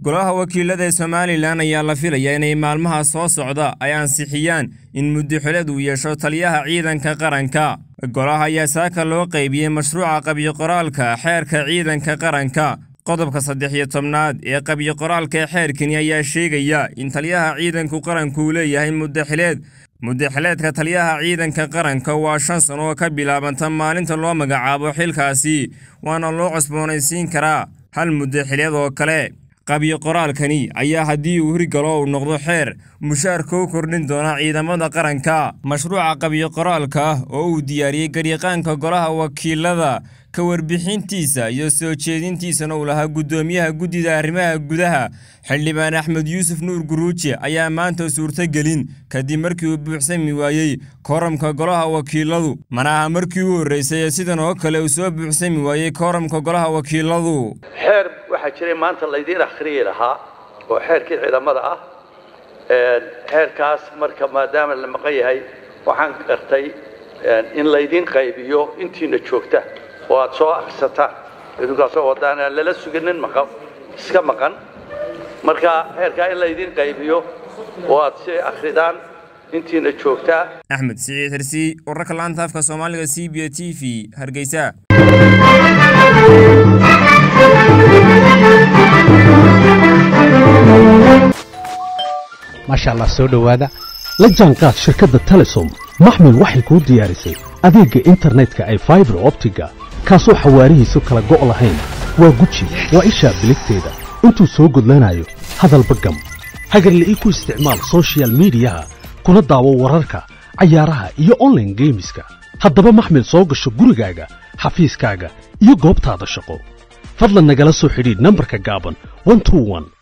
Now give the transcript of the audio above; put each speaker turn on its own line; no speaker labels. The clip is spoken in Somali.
golaha wakiilada ee somalilan ayaa la filayaa inay maalmaha soo socda ay ansixiyaan in muddaxileed uu yeesho taliyaha ciidanka qaranka golaha ayaa saaka loo qaybiyey mashruuca qabyo-qoraalka xeerka ciidanka qaranka qodobka saddex iyo tobnaad ee qabyo-qoraalka ee xeerkani ayaa sheegaya in taliyaha ciidanku qaranku uu leeyahay muddaxileed muddaxileedka taliyaha ciidanka qaranka waa shan sano oo ka bilaabanta maalinta loo magacaabo xilkaasi waana loo cusboonaysiin karaa hal muddaxileed oo kale qabyo qoraalkani ayaa haddii uu hirgalo uu noqdo xeer mushaarka u kordhin doona ciidamada qaranka mashruuca qabyo qoraalka ah oo uu diyaariyey garyaqaanka golaha wakiilada ka warbixintiisa iyo soo jeedintiisana uu lahaa guddoomiyaha guddida arrimaha gudaha xildhibaan axmed yuusuf nuur guruuje ayaa maanta suurtogelin kadib markii uu buuxsami waayey kooramka golaha wakiiladu mana aha markii u horreysay ee sidan oo kale uu soo buuxsami waayey kooramka golaha wakiiladu
xeer waxaa jiray maanta laydiin akhriyi lahaa oo xeerkii ciidamada ah xeerkaas marka maadaama la maqan yahay waxaan gartay in laydiin qaybiyo intiina joogta oo aad soo akrisataan idinkaasoo wadaan aan lala suganin maqan iska maqan marka xeerkaa in laydiin qaybiyo oo aad si akridaan intiina joogtaa
axmed siciid xirsi wararka laanta afka soomaaliga c b t v hargeysa
maasha allah soo dhowaada la jaanqaad shirkadda telesom maxmil waxay kuu diyaarisay adeegga internetka ay faibar optiga kaasoo xawaarihiisu kala go' lahayn waa guji waa ishaa biligteeda intuu soo gudlanayo hadalba gam hagarle ii ku isticmaal sochial midiyaha kuna daawo wararka cayaaraha iyo onlaine geemiska haddaba maxmil soo gasho gurigaaga xafiiskaaga iyo goobtaada shaqo fadlan nagala soo xidhiidh nambarka gaaban